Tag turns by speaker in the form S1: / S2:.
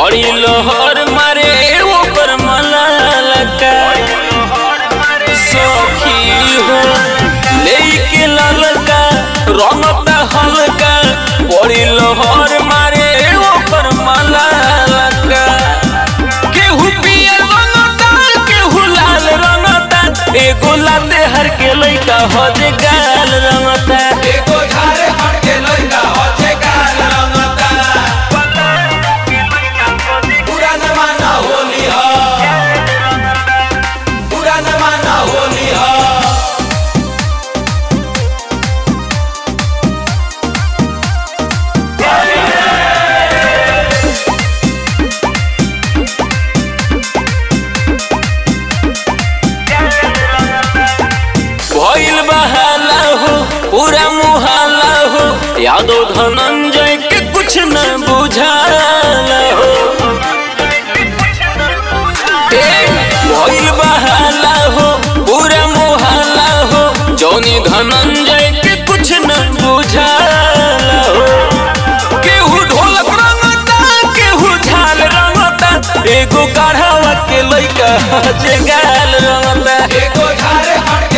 S1: बड़ी लोहर मारे ऊपर मलालका सखी हो लेके ललका रंगता हल्का बड़ी लोहर मारे ऊपर मलालका केहू पियर रंगता केहू लाल रंगता एगो लाते हर के लइका हो जे गाल रंगता
S2: एगो झारे हट के लइका होचे गाल रंगता पूरा न माना होली ह पूरा न माना होली ह
S1: भइल बहाला हो पूरा मुहाला हो यादव धनंजय के कुछ न बुझाला हो ए, भइल बहाला हो पूरा मुहाला हो जौनी धनंजय के कुछ न बुझाला हो केहू ढोलक रंगता केहू झाल रंगता एगो काढ़ावा के लइका जे गाल रंगता
S2: एगो झारे हट के